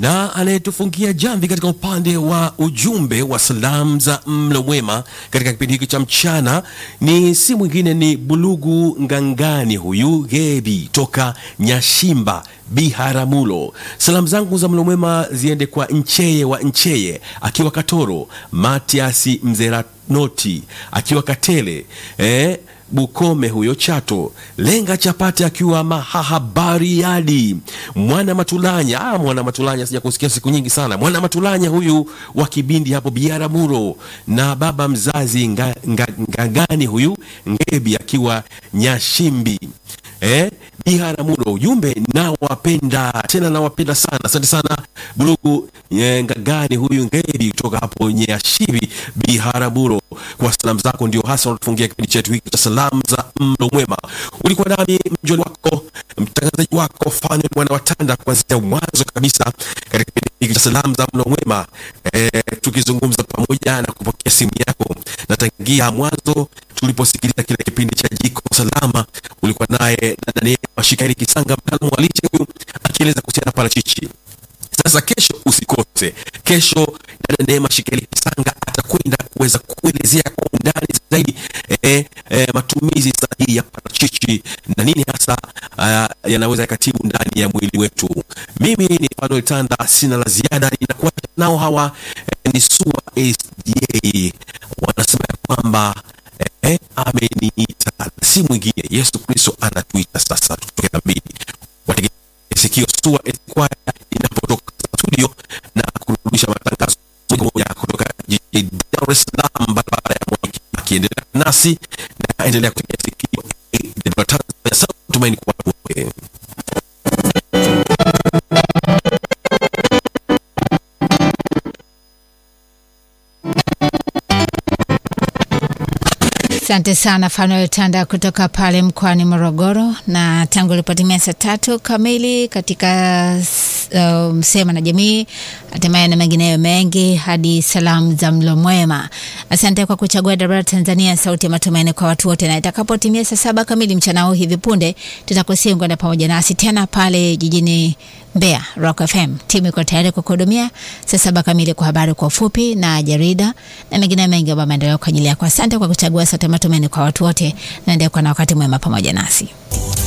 na anayetufungia jamvi katika upande wa ujumbe wa salamu za mlo mwema katika kipindi hiki cha mchana ni si mwingine ni Bulugu Ngangani, huyu Gebi toka Nyashimba Biharamulo. Salamu zangu za mlo mwema ziende kwa Ncheye wa Ncheye akiwa Katoro, Matiasi Mzeranoti akiwa Katele eh, Bukome huyo Chato, Lenga Chapati akiwa Mahahabariadi, Mwana Matulanya. Ah, Mwana Matulanya sija kusikia siku nyingi sana. Mwana Matulanya huyu wa Kibindi hapo Biaramuro, na baba mzazi nga, nga, Ngagani huyu Ngebi akiwa Nyashimbi eh, Biharamulo. Ujumbe nawapenda tena, nawapenda sana. Asante sana Bulugu eh, Ngagani huyu Ngebi kutoka hapo Nyashibi Biharamulo, kwa salamu zako ndio hasa unatufungia kipindi chetu hiki cha salamu za mlo mwema. Ulikuwa nami mjoli wako mtangazaji wako Fanuel mwana watanda kuanzia mwanzo kabisa katika kipindi hiki cha salamu za mlo mwema eh, tukizungumza pamoja na kupokea simu yako na tangia mwanzo tuliposikiliza kile kipindi cha jiko salama, ulikuwa naye dada Neema Shikairi Kisanga, mtaalamu wa lishe huyu akieleza kuhusiana na parachichi. Sasa kesho usikose. Kesho dada Neema Shikeli Kisanga atakwenda kuweza kuelezea kwa undani zaidi eh, eh, matumizi sahihi ya parachichi na nini hasa uh, yanaweza yakatibu ndani ya mwili wetu. Mimi ni Fanuel Tanda, sina la ziada, ninakuacha nao hawa eh, ni SUA SDA wanasema ya kwamba eh, ameniita, si mwingine Yesu Kristo anatuita sasa tutoke dhambini. Watege sikio SUA Esquire inapotoka studio na kurudisha matangazo moja kwa moja kutoka jijini Dar es Salaam, barabara ya Mwai Kibaki. Endelea nasi na endelea kutegea sikio AWR Tanzania, sauti ya tumaini kwa watu wote. Asante sana Fanuel Tanda kutoka pale mkoani Morogoro. Na tangu ilipotimia saa tatu kamili katika uh, Sema na Jamii, hatimaye na mengineyo mengi hadi salamu za mlo mwema. Asante kwa kuchagua Dabara Tanzania, sauti ya matumaini kwa watu wote, na itakapotimia saa saba kamili mchana huu hivi punde tutakusia kwenda pamoja nasi tena pale jijini Mbeya Rock FM. Timu iko tayari kukuhudumia saa saba kamili kwa habari kwa ufupi na jarida na mengine mengi ambayo maendeleo kwa ajili yako. Asante kwa kuchagua Sauti ya Matumaini kwa watu wote, naendelea kuwa na wakati mwema pamoja nasi.